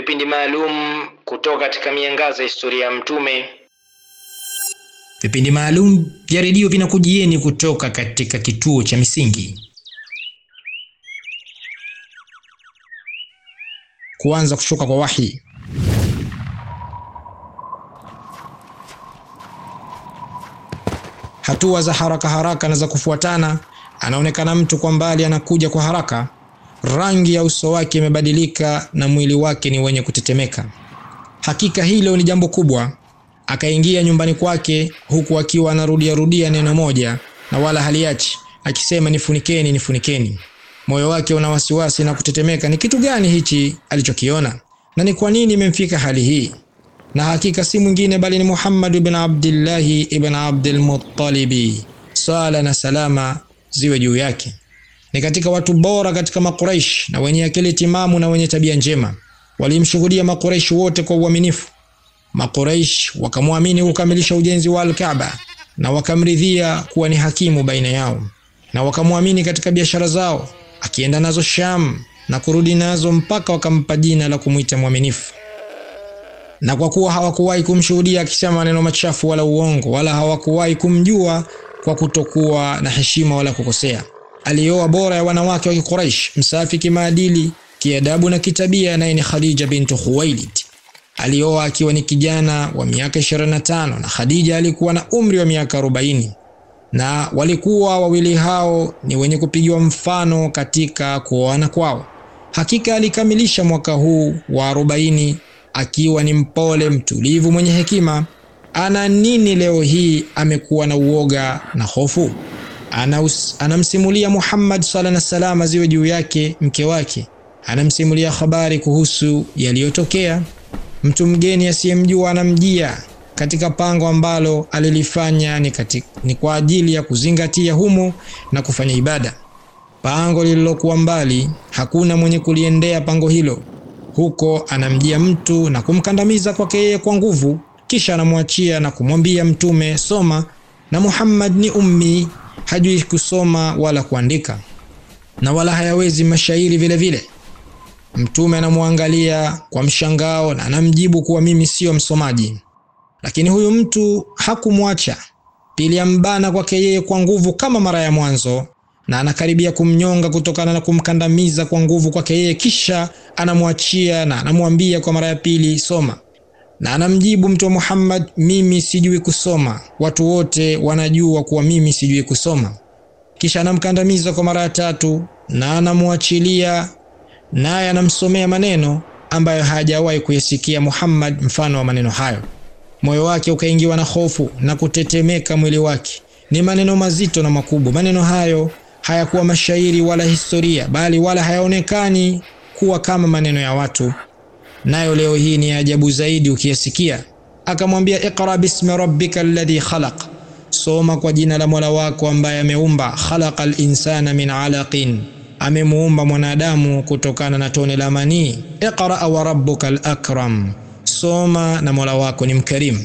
vipindi maalum kutoka katika miangaza ya historia ya Mtume. Vipindi maalum vya redio vinakujieni kutoka katika kituo cha Misingi. Kuanza kushuka kwa wahi. Hatua za haraka haraka na za kufuatana. Anaonekana mtu kwa mbali, anakuja kwa haraka. Rangi ya uso wake imebadilika na mwili wake ni wenye kutetemeka. Hakika hilo ni jambo kubwa. Akaingia nyumbani kwake huku akiwa anarudia rudia neno moja na wala haliachi, akisema nifunikeni, nifunikeni. Moyo wake una wasiwasi na kutetemeka. Ni kitu gani hichi alichokiona na ni kwa nini imemfika hali hii? Na hakika si mwingine bali ni Muhammad ibn Abdillahi ibn Abdul Muttalibi, sala na salama ziwe juu yake. Ni katika watu bora katika Makuraish na wenye akili timamu na wenye tabia njema. Walimshuhudia Makuraish wote kwa uaminifu. Makuraish wakamwamini kukamilisha ujenzi wa Al-Kaaba na wakamridhia kuwa ni hakimu baina yao, na wakamwamini katika biashara zao, akienda nazo Sham na kurudi nazo mpaka wakampa jina la kumwita mwaminifu. Na kwa kuwa hawakuwahi kumshuhudia akisema maneno machafu wala uongo, wala hawakuwahi kumjua kwa kutokuwa na heshima wala kukosea, alioa bora ya wanawake wa Quraysh, msafi kimaadili, kiadabu na kitabia, naye ni Khadija bintu Khuwailid. Alioa akiwa ni kijana wa miaka 25 na Khadija alikuwa na umri wa miaka 40, na walikuwa wawili hao ni wenye kupigiwa mfano katika kuoana kwao. Hakika alikamilisha mwaka huu wa 40 akiwa ni mpole, mtulivu, mwenye hekima. Ana nini leo hii amekuwa na uoga na hofu? Anaus, anamsimulia Muhammad sala na salama ziwe juu yake, mke wake, anamsimulia habari kuhusu yaliyotokea. Mtu mgeni asiyemjua anamjia katika pango ambalo alilifanya ni, katika, ni kwa ajili ya kuzingatia humo na kufanya ibada. Pango lililokuwa mbali, hakuna mwenye kuliendea pango hilo. Huko anamjia mtu na kumkandamiza kwake yeye kwa nguvu, kisha anamwachia na kumwambia Mtume, soma. Na Muhammad ni ummi, hajui kusoma wala kuandika na wala hayawezi mashairi vile vile. Mtume anamwangalia kwa mshangao na anamjibu kuwa mimi siyo msomaji, lakini huyu mtu hakumwacha. Pili ambana kwake yeye kwa nguvu kama mara ya mwanzo, na anakaribia kumnyonga kutokana na kumkandamiza kwa nguvu kwake yeye, kisha anamwachia na anamwambia kwa mara ya pili, soma. Na anamjibu Mtume Muhammad, mimi sijui kusoma, watu wote wanajua kuwa mimi sijui kusoma. Kisha anamkandamiza kwa mara ya tatu na anamwachilia naye anamsomea maneno ambayo hajawahi kuyasikia Muhammad mfano wa maneno hayo. Moyo wake ukaingiwa na hofu na kutetemeka mwili wake. Ni maneno mazito na makubwa. Maneno hayo hayakuwa mashairi wala historia, bali wala hayaonekani kuwa kama maneno ya watu, nayo leo hii ni ajabu zaidi ukiyasikia. Akamwambia, iqra bismi rabbika alladhi khalaq, soma kwa jina la Mola wako ambaye ameumba. Khalaqa linsana min alaqin amemuumba mwanadamu kutokana na tone la manii. Iqra wa rabbuka al-akram, soma na Mola wako ni mkarimu.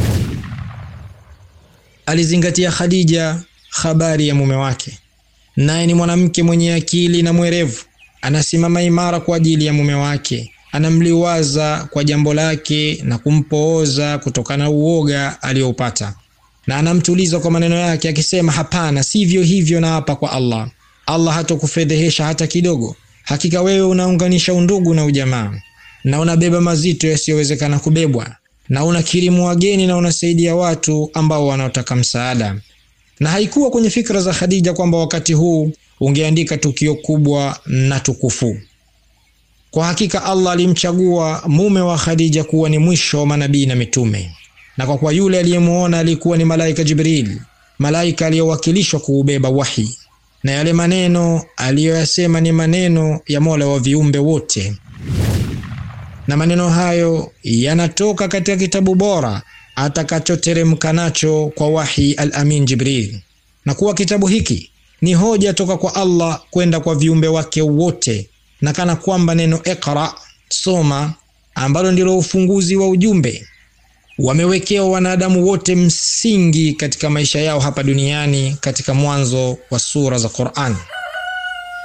Alizingatia Khadija habari ya mume wake, naye ni mwanamke mwenye akili na mwerevu. Anasimama imara kwa ajili ya mume wake, anamliwaza kwa jambo lake na kumpooza kutokana na uoga aliyoupata, na anamtuliza kwa maneno yake akisema, hapana, sivyo hivyo, na hapa kwa Allah Allah hatokufedhehesha hata kidogo. Hakika wewe unaunganisha undugu na ujamaa na unabeba mazito yasiyowezekana kubebwa na unakirimu wageni na unasaidia watu ambao wanaotaka msaada. Na haikuwa kwenye fikra za Khadija kwamba wakati huu ungeandika tukio kubwa na tukufu. Kwa hakika Allah alimchagua mume wa Khadija kuwa ni mwisho wa manabii na mitume, na kwa kuwa yule aliyemuona alikuwa ni malaika Jibril, malaika aliyowakilishwa kuubeba wahi na yale maneno aliyoyasema ni maneno ya Mola wa viumbe wote, na maneno hayo yanatoka katika kitabu bora atakachoteremka nacho kwa wahi al-Amin Jibril, na kuwa kitabu hiki ni hoja toka kwa Allah kwenda kwa viumbe wake wote, na kana kwamba neno iqra, soma, ambalo ndilo ufunguzi wa ujumbe wamewekewa wanadamu wote msingi katika maisha yao hapa duniani katika mwanzo wa sura za Qur'an.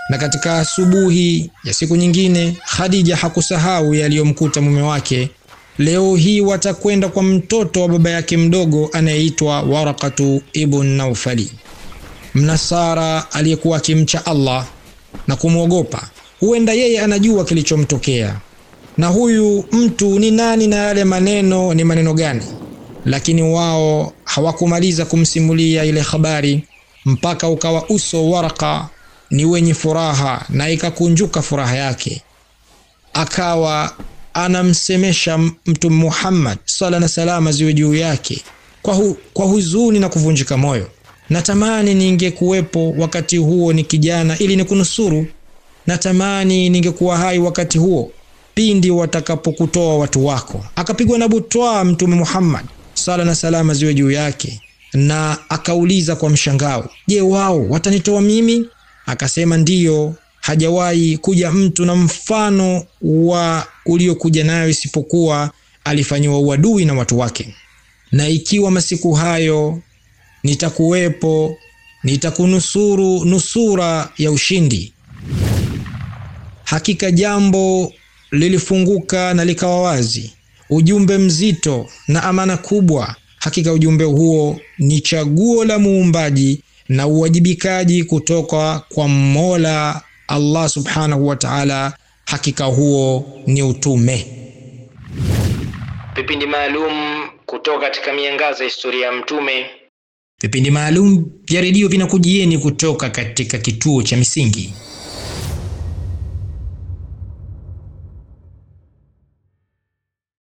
Na katika asubuhi ya siku nyingine, Khadija hakusahau yaliyomkuta mume wake. Leo hii watakwenda kwa mtoto wa baba yake mdogo anayeitwa Warakatu ibn Naufali, mnasara aliyekuwa akimcha Allah na kumwogopa. Huenda yeye anajua kilichomtokea na huyu mtu ni nani na yale maneno ni maneno gani, lakini wao hawakumaliza kumsimulia ile habari mpaka ukawa uso Waraka ni wenye furaha na ikakunjuka furaha yake, akawa anamsemesha Mtume Muhammad sala na salama ziwe juu yake kwa, hu, kwa huzuni na kuvunjika moyo. Natamani ningekuwepo wakati huo ni kijana, ili nikunusuru. Natamani ningekuwa hai wakati huo pindi watakapokutoa watu wako. Akapigwa na butwaa Mtume Muhammad sala na salama ziwe juu yake, na akauliza kwa mshangao, je, wao watanitoa mimi? Akasema ndiyo, hajawahi kuja mtu na mfano wa uliokuja nayo isipokuwa alifanyiwa uadui na watu wake, na ikiwa masiku hayo nitakuwepo, nitakunusuru nusura ya ushindi. Hakika jambo lilifunguka na likawa wazi, ujumbe mzito na amana kubwa. Hakika ujumbe huo ni chaguo la muumbaji na uwajibikaji kutoka kwa Mola Allah subhanahu wa ta'ala. Hakika huo ni utume. Vipindi maalum kutoka katika miangaza ya historia ya Mtume. Vipindi maalum vya redio vinakujieni kutoka katika kituo cha Misingi.